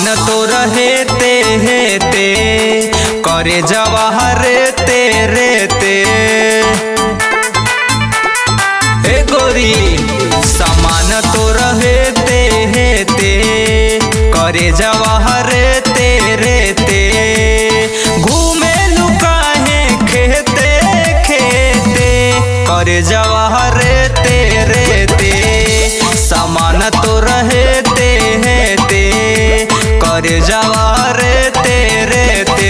सामान तो रहते हेते करे जवाहर तेरे ते ए गोरी सामान तो रहते हेते करे जवाहर तेरे ते घूमे लुकाहे खेते खेते करे जवाहर तेरे ते सामान तो रहते हेते करे जवाहर तेरे ते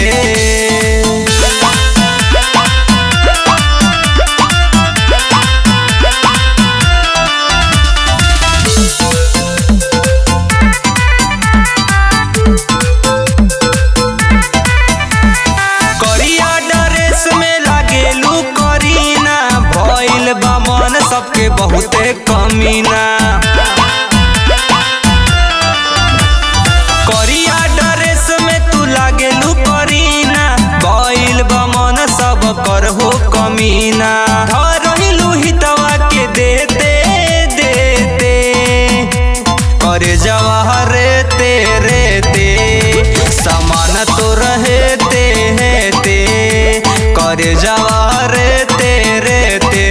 करिया ड्रेस में लागेलू करीना भइल बा मन सबके बहुते कमीना करिया ड्रेस में तू लागेलू करीना भइल बा मन सब कर हो कमीना धरहिलू हितवा के देते देते करे जवाहर तेरे ते समान तो रहते हेते करे जवाहर तेरे ते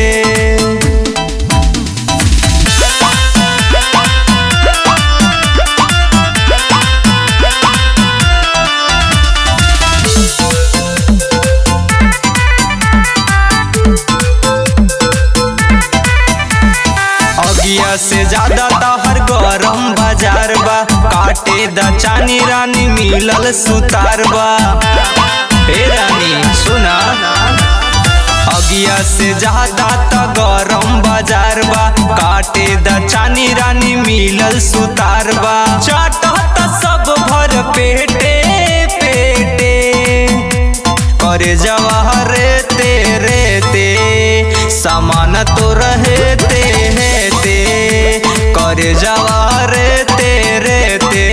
अगिया से ज्यादा तहर गरम बाजार बा काटे द चानी रानी मिलल सुतार बा हे रानी सुना अगिया से ज्यादा त गरम बाजार बा काटे द चानी रानी मिलल सुतार बा चाटत सब भर पेटे पेटे करे जवाहर तेरे ते सामान तो रहते हेते करे जवाहर तेरे ते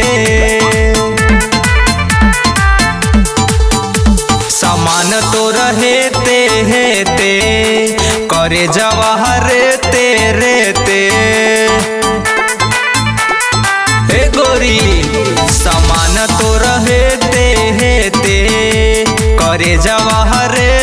सामान तो रहते हेते करे जवाहर तेरे ते हे गोरी सामान तो रहते हेते करे जवाहर